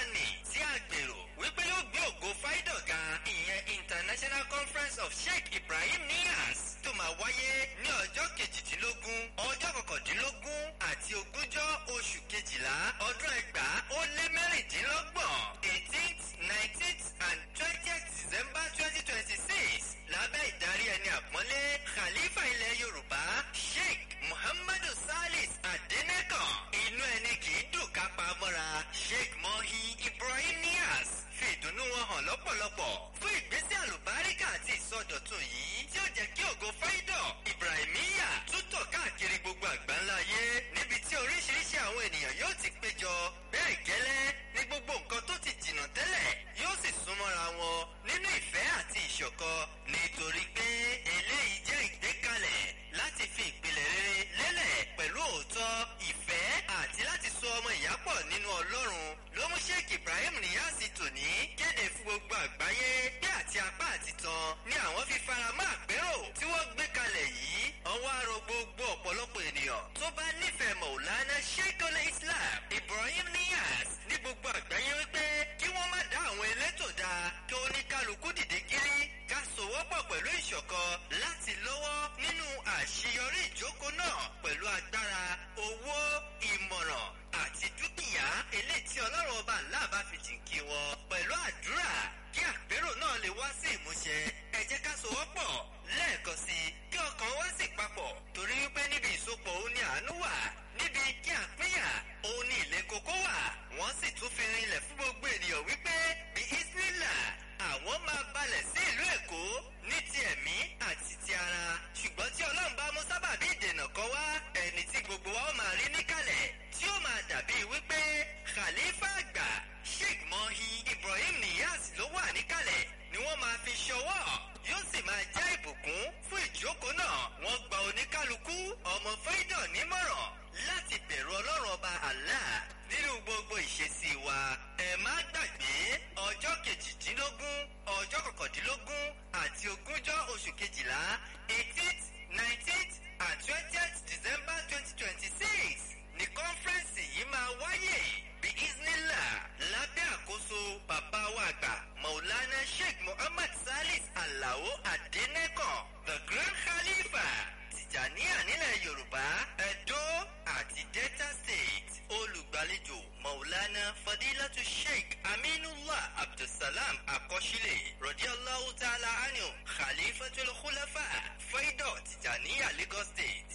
nì tí a gbèrò wípé yóò gbé ògo fáìdọ̀ ga ìyẹn international conference of sheikh ibrahim niyas tó máa wáyé ní ọjọ́ kejìdínlógún ọjọ́ kọkàndínlógún àti ogúnjọ́ oṣù kejìlá ọdún ẹgbàá ó lé mẹ́rìndínlọ́gbọ̀n eighteenth nineteenth and twentieth december twenty twenty six lábẹ́ ìdarí ẹni àpọ́nlé khalifa ilẹ̀ yorùbá sheikh muhammadu salis adenekan inú ẹni kì í dùn ká pa mọ́ra sheikh mohi ibrahim niyas fi ìdùnnú wọn hàn lọ́pọ̀lọpọ̀ fún ìgbésẹ̀ àlùbáríkà àti ìsọdọ̀tun yìí tí ó jẹ́ kí ògo fáídọ̀ ibrahimiya tútọ̀ káàkiri gbogbo àgbáńlá ayé níbi tí oríṣiríṣi àwọn ènìyàn yóò ti péjọ bẹ́ẹ̀ gẹ́lẹ́ ní gbogbo nǹkan tó ti jìnnà tẹ́lẹ̀ yóò sì súnmọ́ra wọn nínú ìfẹ́ àti ìṣọ̀kan nítorí pé eléyìí jẹ́ ìgbékalẹ̀ láti fi ìpìlẹ̀ rere lélẹ̀ pẹ̀lú òótọ́ ìfẹ́ àti láti so ọmọ ìyá pọ̀ nínú ọlọ́run ló mú sheikh ibrahim niyasi tòní kéde fún gbogbo àgbáyé bí àti apá àti tan ni àwọn fi faramọ́ àpérò tí wọ́n gbé kalẹ̀ yìí ọwọ́ àrò gbogbo ọ̀pọ̀lọpọ̀ ènìyàn tó bá nífẹ̀ẹ́ mọ̀ọ́lánà sheikh olè islam ibrahim niyas ní gbogbo àgbáyé wípé kí wọ́n má dá àwọn elétò dá kí oníkálukú dìde gírí ká sòwọ́pọ̀ pẹ̀lú ìṣọ̀kan láti lọ́wọ́ nínú àṣeyọrí ìjókòó náà pẹ̀lú agbára owó ìmọ̀ràn àti dúkìá eléyìí tí ọlọ́run ọba ńlá bá fi jìnkí wọn pẹ̀lú àdúrà kí àpérò náà lè wá sí ìmúṣẹ ẹ jẹ́ ká sòwọ́pọ̀ lẹ́ẹ̀kan sí i kí ọkàn wá sí papọ̀ torí wípé níbi ìsopọ̀ òun ni àánú wà níbi kí àpínyà òun ni ilé kókó wà wọ́n sì tún fi rinlẹ̀ fún gbogbo ènìyàn wípé bí isnila àwọn máa balẹ̀ sí ìlú èkó ní ti ẹ̀mí àti ti ara ṣùgbọ́n tí ọlọ́run bá mú sábàbí ìdènà kan wá ẹni tí gbogbo wa ó máa rí níkàlẹ̀ tí ó máa dàbí wípé khalifa àgbà sheikh mohi ibrahim niyas ló wà níkàlẹ̀ ni wọ́n máa fi ṣọwọ́ yóò sì máa jẹ́ ìbùkún fún ìjókòó náà wọ́n gba oníkálukú ọmọ fẹ́dọ̀ nímọ̀ràn láti bẹ̀rù ọlọ́run ọba allah nínú gbogbo ìṣesí wa ẹ má gbàgbé ọjọ́ kejìdínlógún ọjọ́ kọkàndínlógún àti ogúnjọ́ oṣù kejìlá eighteenth nineteenth and twentieth december twenty twenty six ní kọ́nfẹ́rẹ́nsì yìí máa wáyé bí isnila lábẹ́ àkóso bàbá wa àgbà maulana sheikh muhammad salis alao adenekan the grand khalifa tìjàníà nílẹ̀ yorùbá edo àti delta state olùgbàlejò maulana fadilatu sheikh aminullah abdulsalam akọ́sílẹ̀ rọ̀díọ́láhu ta'ala anu khalifatul khulafa faidọ̀ tìjàníà lagos state.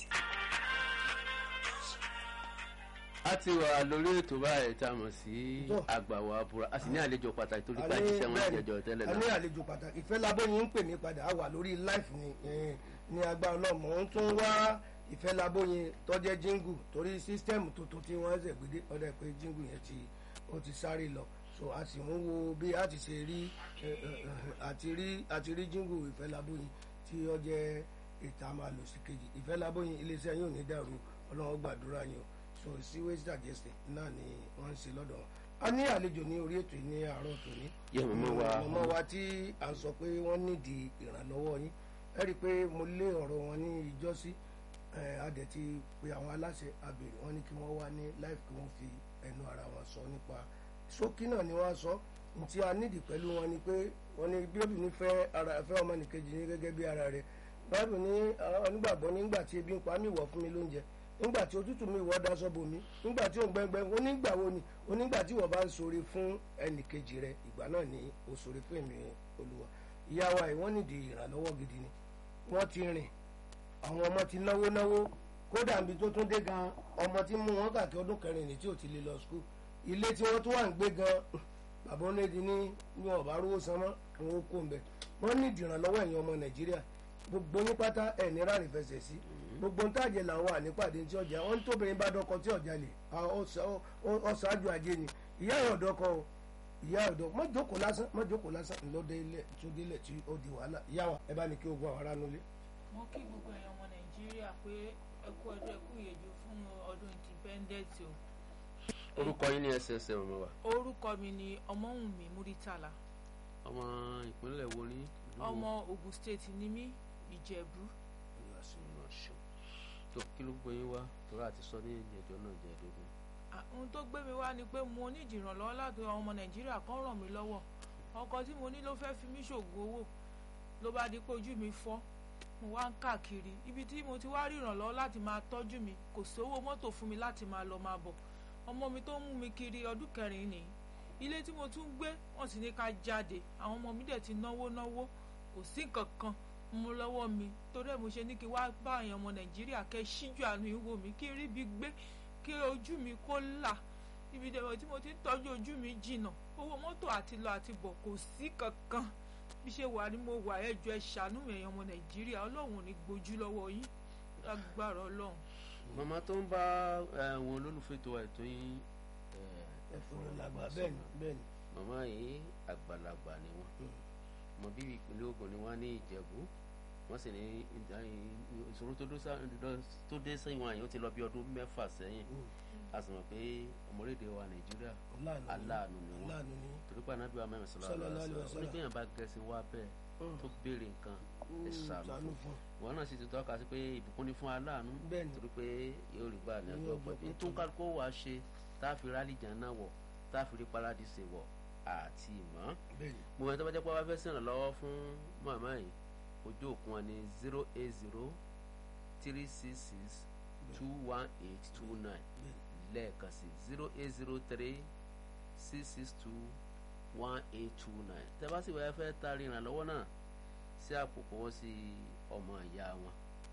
a ti wà lórí ètò báyìí tá a mọ̀ sí àgbàwọ̀ àbúrò a sì ní àlejò pàtàkì torí ká jíṣẹ́ wọn jẹjọ tẹ́lẹ̀ a ní náà. àlejò pàtàkì ìfẹ́ labóyin ń pè mí padà á wà lórí life ni eh, ní agbára náà mò ń tún wá ìfẹ́ labóyin tọ́jẹ́ jíngù torí sísítẹ́ẹ̀mù tuntun tí wọ́n ṣẹ̀ gbé dé ọ̀dọ̀ pé jíngù yẹn ti ó ti sáré lọ so a sì ń wo bí a ti ṣe rí eh, eh, eh, àti rí àti rí jíngù ìfẹ́ labóyin tí ó jẹ́ ìta máa lò sí kejì ìfẹ́ labóyin iléeṣẹ́ yóò ní dàrú ọlọ́run gbàdúrà yín o so sewage digestion náà ni wọ́n ń ṣe lọ́dọ̀ wọn a ní àlejò ní orí ètò yìí ní àárọ̀ tòní Yẹ mọ̀mọ́ wa. mọ̀mọ́ wa tí à ń sọ pé wọ́n nídìí ìrànlọ́wọ́ yín ẹ rí i pé mo lé ọ̀rọ̀ wọn ní ìjọ́sí ẹ̀, a dẹ̀ ti pe àwọn aláṣẹ àbèrè wọn ní kí wọ́n wá ní live kí wọ́n fi ẹnu ara wọn sọ nípa ṣókí náà ni wọ́n sọ ntí a nídìí pẹ̀lú wọn ni pé wọ́n ní bíbélì ní fẹ́ ara fẹ́ ọmọnìkejì ní gẹ́gẹ́ bí ara rẹ̀ báyìí ní onígbàgbọ́ nígbà tí ebi ń pa mí wọ̀ fún mi lóúnjẹ nígbà tí òtútù mi wọ́ daṣọ bò mí nígbà tí òun gbẹ́ngbẹ́ onígbà wo ni onígbà tí wọ́n bá ń ṣoore fún ẹnìkejì rẹ ìgbà náà ni o ṣoore fún èmi olúwa ìyá wa yìí wọ́n nídìí ìrànlọ́wọ́ gidi ni wọ́n ti rìn àwọn ọmọ ti náwó náwó kódà níbi tó tún dé gan ọmọ tí mú wọn kàkí ọdún kẹrin ní tí ò ti lè lọ skul ilé tí wọ́n tún wà ń gbé gan bàbá onídìí ní ní ọ̀bá rówó san mọ́ kí wọ́n kó ń bẹ̀ wọ́n nídìí ìrànlọ́wọ́ ẹ̀yin ọmọ nàìjíríà gbogbo yín pátá ẹ̀ ní ráàrin fẹsẹ̀ sí gbogbo ń tàjẹ̀ làwọn ànípàdé tí ọjà wọn tóbìnrin bá dọkọ tí ọjà lè ọ̀ṣáájú ajé ni ìyá ẹ̀ ọ̀dọ́kọ o ìyá ọ̀dọ́ mọ́ jókòó lásán mọ́ jókòó lásán ńlọ́dẹ ilẹ̀ tó délẹ̀ tí ó di wàhálà ìyá wa ẹ bá ní kí ogun àwọn ará nulẹ̀. mo kí gbogbo ẹ̀yàn ọmọ nàìjíríà pé ẹ kú ọdún ẹ kú ìyèjú fún ọdún independence o orúkọ yín ní ẹsẹẹsẹ ọmọ wa orúkọ mi ni ọmọwùnmí múrítàlá ọmọ ìpínlẹ̀ wo ní. ọmọ ogun state ni mí ìjẹ̀bú tó kí ló gbé yín wá torí àti sọ ní ìjẹjọ náà jẹ ẹdógún. ohun tó gbé mi wá ni pé mo ní ìdìrànlọ́wọ́ láti àwọn ọmọ nàìjíríà kan ràn mí lọ́wọ́ ọkọ tí mo ní ló fẹ́ fi mí ṣògùn owó ló bá di pé ojú mi fọ́ mo wá ń káàkiri ibi tí mo ti wá rí ìrànlọ́wọ́ láti máa tọ́jú mi kò sówó mọ́tò fún mi láti máa lọ máa bọ̀ ọmọ mi tó ń mú mi kiri ọdún kẹrin nìyí ilé tí mo tún gbé wọ́n sì ní ká jáde àwọn ọmọ mi dẹ̀ ti náwó náwó kò sí nǹkan kan mú lọ́wọ́ mi torí ẹ̀ mo ṣe ní kí wá bá àyàn ọmọ nàìjíríà kẹ́ ṣíjú àánú ìwò mi kí n rí bí gbé kí ojú mi kó là ibi dẹ̀rọ̀ tí mo ti ń tọ́jú ojú mi jìnnà owó mọ́tò àti lọ àti bọ̀ kò sí kankan bí ṣe wà ní mo wà ẹjọ́ ẹ ṣàánú mi ẹ̀yàn ọmọ nàìjíríà ọlọ́run ò ní gbójú lọ́wọ́ yín lágbára ọlọ́run. màmá tó ń bá àwọn olólùfẹ́ tó wà ètò yín ẹ̀fọ́rọ̀ làgbà bẹ́ẹ̀ni bẹ́ẹ̀ni. màmá yìí àgbàlagbà ni wọ́n mọ bíbí ìpínlẹ̀ Ògùn ni wọ́n ní Ìjẹ̀bú wọ́n sì ní ìṣòro tó dé sẹ́yìn wọn àyàn ti lọ bí ọdún mẹ́fà sẹ́yìn a sì mọ̀ pé ọmọlédè wa Nàìjíríà aláàánú ni wọ́n torí pé anábìá mẹ́rin sọ̀rọ̀ àlọ́ onígbìyànjú bá gẹ̀ẹ́sì wá bẹ́ẹ̀ tó béèrè nǹkan ẹ ṣàánú fún wọn náà sì ti tọ́ka sí pé ìbùkún ni fún aláàánú torí pé yóò rí gbà ní ọjọ́ pẹ̀lú tó kálukó wàá ṣe tá a fi rálì jàn náà wọ̀ tá a fi rí paradíṣe wọ̀ àti ìmọ̀ mo mọ̀ tó bá jẹ́ pé wọ́n fẹ́ sìnrìn lọ́wọ́ fún màmá yìí ojú òkun wọn ní zero eight zero three six six two one eight two nine lẹ́ẹ̀kan sí zero eight zero three six six two one eight two nine tẹ́ bá sì wáyé fẹ́ taari ìrànlọ́wọ́ náà sí àpò kọ́wọ́ sí ọmọ ìyá wọn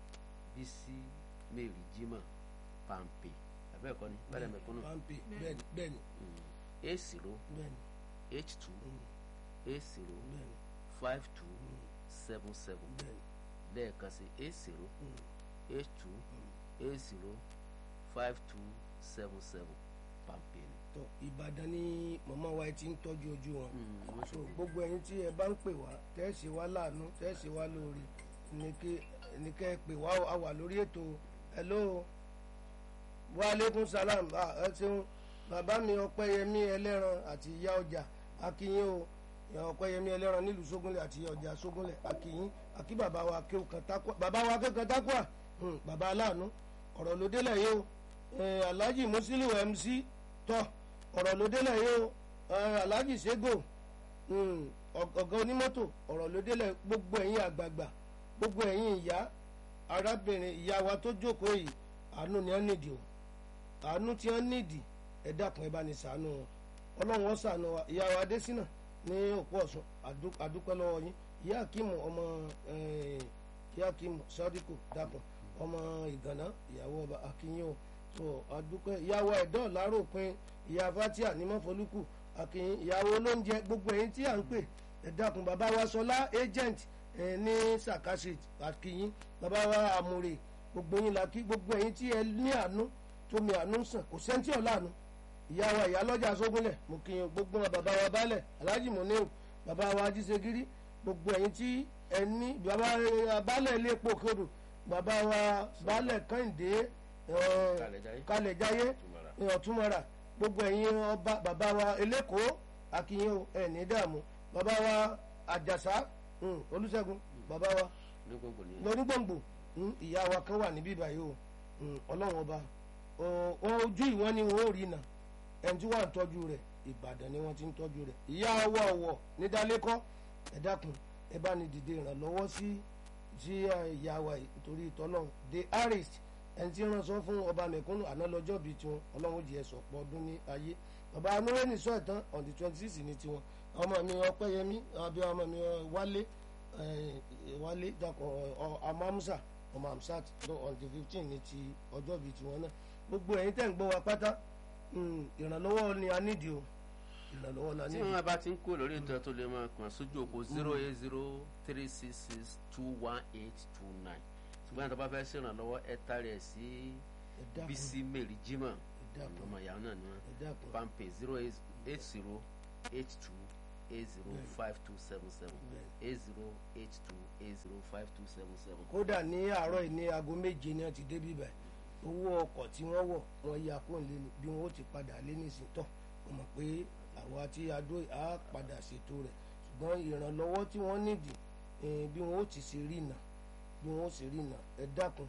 Bísí Mary Jimoh Pampe abẹ́ẹ̀kọ́ ni bẹ́ẹ̀ mẹ́kúnnù pampe bẹ́ẹ̀ni bẹ́ẹ̀ni eight zero bẹ́ẹ̀ni eight two eight zero bẹ́ẹ̀ni five two seven seven bẹ́ẹ̀ni lẹ́ẹ̀kan sí eight zero eight two eight zero five two seven seven Pampe ni. tó Ìbàdàn ni màmá wa ti ń tọ́jú ojú wọn wọ́n so gbogbo ẹ̀yin tí ẹ bá ń pè wá tẹ́ ẹ ṣe wá láàánú tẹ́ ẹ ṣe wá lóore ní kẹ́ ẹ pè wá a wà lórí ètò hello wa aleykum salam ẹ ṣeun bàbá mi ọpẹ́yẹmí ẹlẹ́ran àti ìyá ọjà akínyìn o ìyá ọpẹ́yẹmí ẹlẹ́ran nílùú sógúnlẹ̀ àti ìyá ọjà sógúnlẹ̀ akínyìn akí bàbá wa kéwùkan tákùá bàbá wa kéwùkan tákùá bàbá aláàánú ọ̀rọ̀ ló délẹ̀ yìí o alhaji musiliu mc tọ́ ọ̀rọ̀ ló délẹ̀ yìí o alhaji sego ọ̀gá onímọ́tò ọ̀rọ̀ ló délẹ̀ gbogbo ẹ̀yin àgbààgbà gbogbo ẹ̀yin ìyá arábìnrin ìyá wa tó jókòó yìí àánú ni wọ́n nídìí o àánú tí wọ́n nídìí ẹ dákun ẹ bá ní ṣàánú wọn ọlọ́run wọn ṣàánú wa ìyá wa adésínà ní òpó ọ̀sùn àdúpẹ́ lọ́wọ́ yín ìyá akímù ọmọ ìyá akímù sádìkù dákun ọmọ ìgànná ìyàwó ọba akínyìn o tó àdúpẹ́ ìyàwó ẹ̀dọ́ láròpin ìyá fatia ní mọ́fọ́lùkù akínyìn ìyàwó olóúnjẹ gbogbo ẹ̀yin tí à ń pè ẹ dákun bàbá wa sọlá agent ní sàkásì akínyìn bàbá wa àmúre gbogbo yín la kí gbogbo ẹ̀yin tí ẹ ní àánú tómi àánú sàn kò sẹ́ńtì ọ̀làánú ìyá wa ìyá lọ́jà sógúnlẹ̀ mo kí yín gbogbo wọn bàbá wa balẹ̀ alhaji muniru bàbá wa ajísegiri gbogbo ẹ̀yin tí ẹ ní bàbá balẹ̀ ilé epo kodò bàbá wa balẹ̀ kẹ́hìndé kalẹ̀jáyé ọ̀túnmọ̀ra gbogbo ẹ̀yin ọba bàbá wa elékòó akínyìn ẹ̀ ní dààmú bàbá wa àjàsá olùṣègùn bàbá wa lọ́dúngbòǹgbò ìyá wa kan wà níbí báyìí o ọlọ́run ọba ojú ìwọ́n ni wọ́n ò rí nà ẹni tí wọ́n ń tọ́jú rẹ̀ ìbàdàn ni wọ́n ti ń tọ́jú rẹ̀ ìyá wa ọ̀wọ̀ ní dálékọ́ ẹ dákun ẹ bá ní dìde ìrànlọ́wọ́ sí sí ìyá wa nítorí ìtọ́lọ́run the harris ẹni tí wọ́n sọ fún ọba mẹ̀kúnnù àná lọ́jọ́ bíi tiwọn ọlọ́run jẹ́ sọ̀pọ̀ ọdún ní ayé bàbá anúrẹ́nì sọ ìtàn on the twenty six ní tiwọn ọmọ mi ọpẹ́yẹmí àbí ọmọ mi wálé wálé dàpọ̀ amamusa ọmọ amsat on the fifteen ní ti ọjọ́ bíi tiwọn náà gbogbo ẹ̀yin tẹ̀ ń gbọ́ wa pátá ìrànlọ́wọ́ ni a nídìí o ìrànlọ́wọ́ la tí nídìí. wọn bá ti ń kó lórí ètò tó lè máa kàn sójú òpó zero eight zero three six six two one eight two nine ṣùgbọ́n àti bá fẹ́ ṣèrànlọ́wọ́ ẹ tàrí ẹ̀ sí ẹ dákun Bísí Mary Jimoh ẹ dákun ọmọ ìyàwó náà ni ẹ wọn dákun pampe zero eight zero eight two eight zero five two seven seven eight zero eight two eight zero five two seven seven. kódà ní àárọ̀ yìí ní aago méje ni wọ́n ti dé bíbẹ̀ owó ọkọ̀ tí wọ́n wọ̀ wọ́n ya kó lé ní bí wọ́n ó ti padà lé nísìnyí tán mo mọ̀ pé àwa tí a dó á padà ṣètò rẹ̀ ṣùgbọ́n ìrànlọ́wọ́ tí wọ́n nídìí eh, bí wọ́n ó ti ṣe rí nà bí wọ́n ó ṣe rí nà ẹ dákun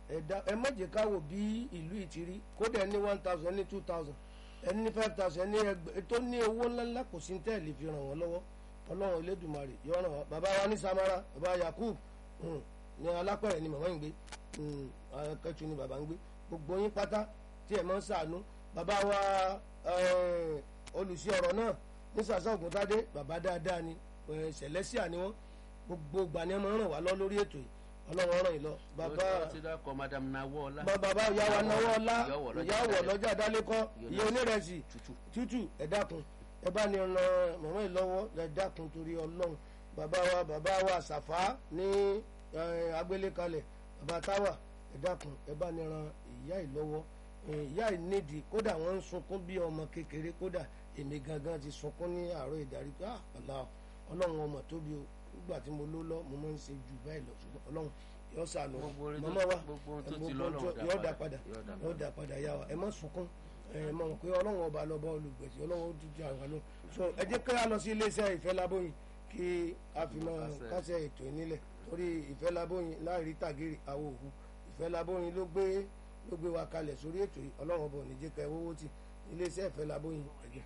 ẹ̀dá ẹ má jẹ́ ká wò bí ìlú yìí ti rí kódà ẹni one thousand ẹni two thousand ẹni five thousand ẹni ẹgbẹ́ tó ní owó ńláńlá kò sí tẹ́ẹ̀lì fi ràn wọ́n lọ́wọ́ ọlọ́run elédùnmarè yọ ràn wọ́n bàbá wa ní samara bàbá yakub mm, ní alápẹ̀rẹ̀ ni màmá ń gbé mm, akẹ́tù ni bàbá ń gbé gbogbo yín pátá tí ẹ̀ máa ń sàánú bàbá wa eh, olùsí ọ̀rọ̀ náà ní sàṣà ògùntàdé bàbá dáadáa ni eh, sẹ̀lẹ́síà ni wọ́n gbogbo ìgbà ni ẹ máa ń ràn wá lọ lórí ètò yìí ọlọ́run ràn yín lọ bàbá ó ti dákọ̀ madam nawọ́ọ́lá bàbá bàbá ìyá wa náwó ọlá Ìyáwó lọ́jà ìyáwó Dálẹ́kọ́. lọ́jà dálékọ́ ìyá onírẹsì tútù tútù ẹ dákun ẹ bá ní ran màmá yìí lọ́wọ́ ẹ dákun torí ọlọ́run bàbá wa bàbá wa sàfá ní eh, agbélékalẹ̀ bàbá táwà ẹ dákun ẹ bá ní ran ìyá yìí lọ́wọ́ Eh, ìyá yìí nídìí kódà wọ́n ń sunkún bí ọmọ kékeré kódà èmi gangan ti sunkún ní àárọ̀ ìdarí pé ah ọ̀la ọlọ́run ọmọ tóbi o nígbà tí mo ló lọ mo máa ń ṣe jù báyìí lọ ṣùgbọ́n ọlọ́run yóò sànù Gbogbo orin tó- màmá wa gbogbo ohun tó ẹ, ti gbogbo lọ́lọ́run ohun tó- dá yóò dá padà. padà Yóò dá yóò dá padà yá wa ẹ má sunkún ẹ mọ̀ pé ọlọ́run ọba lọ́ba olùgbèsè ọlọ́run ó dúdú àwọn lọ so ẹ jẹ́ ká lọ sí iléeṣẹ́ ìfẹ́ labóyin kí a fi máa Kásẹ̀. kásẹ̀ ètò ìnílẹ̀ torí ìfẹ́ labóyin láìrí tàgéèrè àwọn òkú ìfẹ́ labóyin ló gbé ló gbé wa kalẹ̀ sórí ètò yìí ọlọ́run ọba ò ní jẹ́ ká ẹ wọ́wọ́ tì iléeṣẹ́ ìfẹ́ labóyin ẹ̀jẹ̀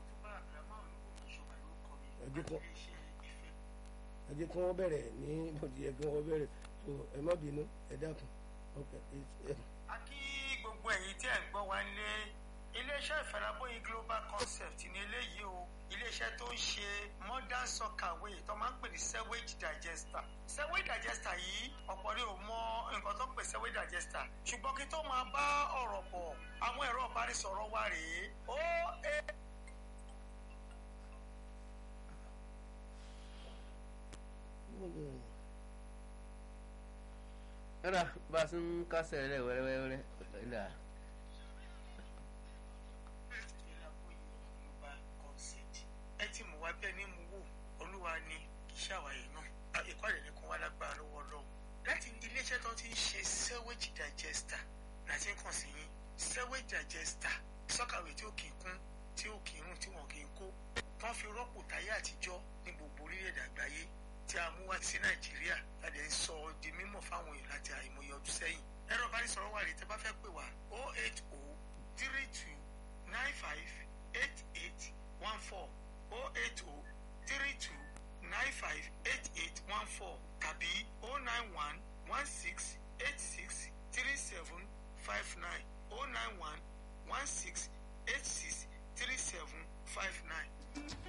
ẹ̀jẹ̀ kọ́ ẹ jẹ́ kí wọ́n bẹ̀rẹ̀ ní bòdì yẹ kí wọ́n bẹ̀rẹ̀ so ẹ má bínú ẹ dákun ok ẹ a kí gbogbo ẹ̀yin tí ẹ̀ ń gbọ́ wá nílé iléeṣẹ́ ìfẹ́lábóyin global concept ní eléyìí o iléeṣẹ́ tó ń ṣe modern sockaway tó máa ń pè ní sewage digester sewage digester yìí ọ̀pọ̀ ni ò mọ nǹkan tó ń pè sewage digester ṣùgbọ́n kí tó máa bá ọ̀rọ̀ bọ̀ àwọn ẹ̀rọ ìbánisọ̀rọ̀ wa rèé ó ẹ ẹ̀rà bá a ti ń kásẹ̀ rẹ̀ wẹ́rẹ́wẹ́rẹ́ ẹ̀rà ìfẹ́lábóyin global concept ẹ ti mú wa bẹ́ẹ̀ ni mú wò olúwa ni kì í ṣàwáyé náà ẹ̀kọ́ rẹ̀ ní kún wá lágbára lọ́wọ́ lọ́wọ́ láti iléeṣẹ́ tó ti ń ṣe sewage digester láti ń kàn sí yín sewage digester sọ́kàwé tí ó kì í kún tí ó kì í rùn tí wọ́n kì í kó wọ́n fi rọ́pò táyé àtijọ́ ní gbogbo orílẹ̀-èdè àgbáyé tí a mú wá sí nàìjíríà láti ń sọ ọ́ di mímọ̀ fáwọn èèyàn láti àìmọye ọdún sẹ́yìn ẹ̀rọ ìbánisọ̀rọ̀ wà rí tẹ́ bá fẹ́ pè wá 080 32 95 88 14 080 32 95 88 14 tàbí 091 16 86 37 59 091 16 86 37 59.